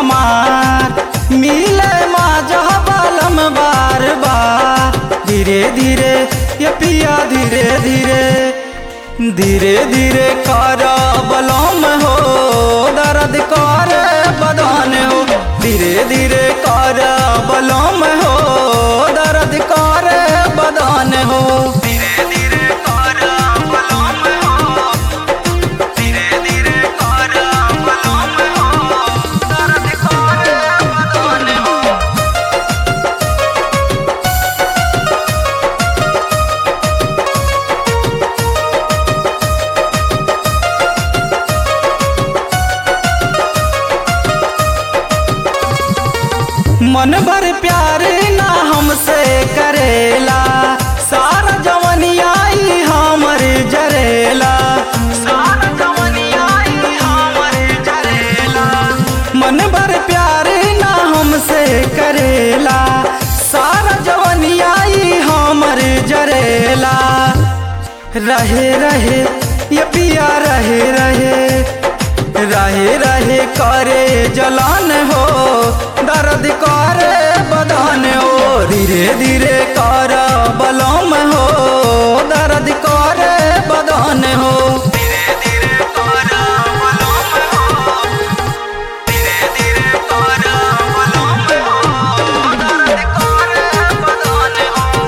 हमार मिले माजा बलम बार बार धीरे धीरे ये पिया धीरे धीरे धीरे धीरे कर बलम हो दर्द कर बदन हो धीरे धीरे कर बलम हो दर्द कर बदन हो धीरे धीरे कर बलम हो धीरे धीरे कर बलम हो दर्द कर बदन हो मन भर प्यार ना हमसे करेला सारा जवनिया ई हमर जरेला सारा जवनिया ई हमर जरेला मन भर प्यार ना हमसे करेला सारा जवनिया ई हमर जरेला रहे रहे ये पिया रहे रहे रहे रहे करे जलान हो दर्द करे बदन हो धीरे धीरे कर बलम हो दर्द करे बदन हो धीरे धीरे कर बलम हो धीरे धीरे कर बलम हो दर्द करे बदन हो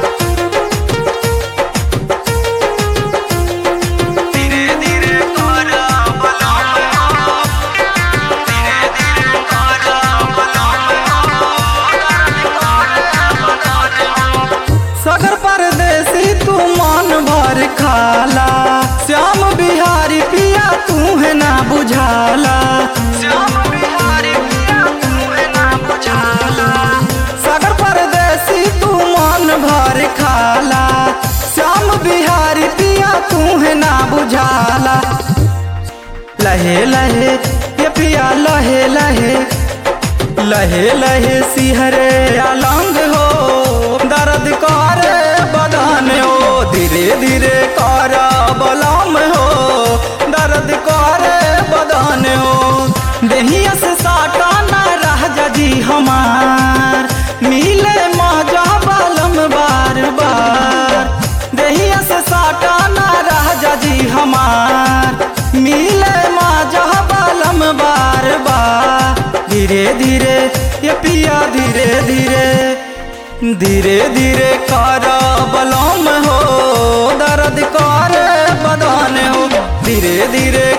धीरे धीरे कर बलम हो धीरे धीरे कर बलम हो सगर परदेसी तू मन भर खाला श्याम बिहारी पिया तू है ना बुझाला श्याम बिहारी पिया तू है ना बुझाला सगर परदेसी तू मन भर खाला श्याम बिहारी पिया तू है ना बुझाला लहे लहे ये पिया लहे लहे लहे लहे सिहरे अलंग हो दर्द कर बदन हो धीरे धीरे कर बलम हो दर्द कर बदन हो देहिया से साटा न रह जी हमार मिले मजा बलम बार बार देहिया से साटा न रह जी हमार मिले मजा बलम बार बार धीरे धीरे ये पिया धीरे धीरे धीरे धीरे कर बलम हो दर्द कर बदन हो धीरे धीरे